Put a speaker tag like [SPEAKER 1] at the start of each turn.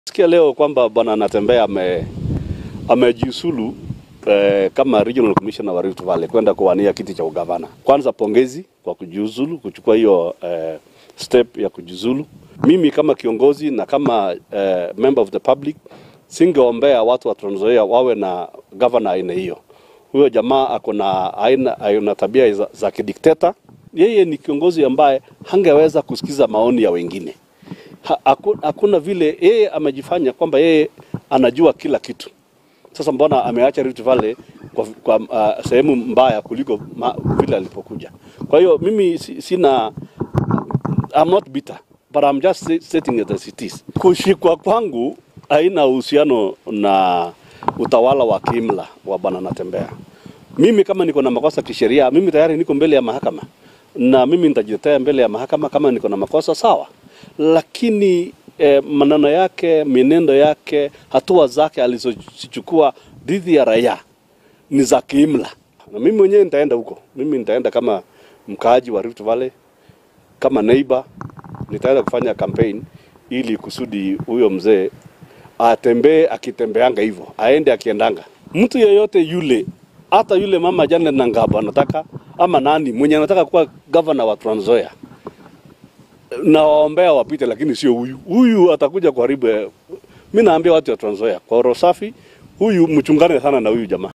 [SPEAKER 1] Sikia leo kwamba bwana Natembeya ame amejiusulu eh, kama regional commissioner wa Rift Valley kwenda kuwania kiti cha ugavana. Kwanza pongezi kwa kujiuzulu, kuchukua hiyo eh, step ya kujiuzulu. Mimi kama kiongozi na kama eh, member of the public singeombea watu wa Trans Nzoia wawe na governor aina hiyo. Huyo jamaa ako na aina, aina tabia za, za kidikteta. Yeye ni kiongozi ambaye hangeweza kusikiza maoni ya wengine ha, haku- hakuna vile yeye amejifanya kwamba yeye anajua kila kitu. Sasa mbona ameacha Rift Valley kwa, kwa uh, sehemu mbaya kuliko ma, vile alipokuja? Kwa hiyo mimi si- sina I'm not bitter but I'm just sta- stating it as it is. Kushikwa kwangu haina uhusiano na utawala wa kiimla wa bwana Natembeya. Mimi kama niko na makosa kisheria, mimi tayari niko mbele ya mahakama na mimi nitajitetea mbele ya mahakama kama niko na makosa sawa, lakini eh, maneno yake, mienendo yake, hatua zake alizozichukua dhidi ya raia ni za kiimla, na mimi mwenyewe nitaenda huko. Mimi nitaenda kama mkaaji wa Rift Valley, kama neighbor, nitaenda kufanya campaign ili kusudi huyo mzee atembee akitembeanga hivyo, aende akiendanga. Mtu yeyote yule, hata yule mama Janet Nangabo anataka ama nani mwenye anataka kuwa governor wa Trans Nzoia, na waombea wapite, lakini sio huyu. Huyu atakuja kuharibu. eh, Mi naambia watu wa Trans Nzoia kwa roho safi, huyu mchungane sana na huyu jamaa.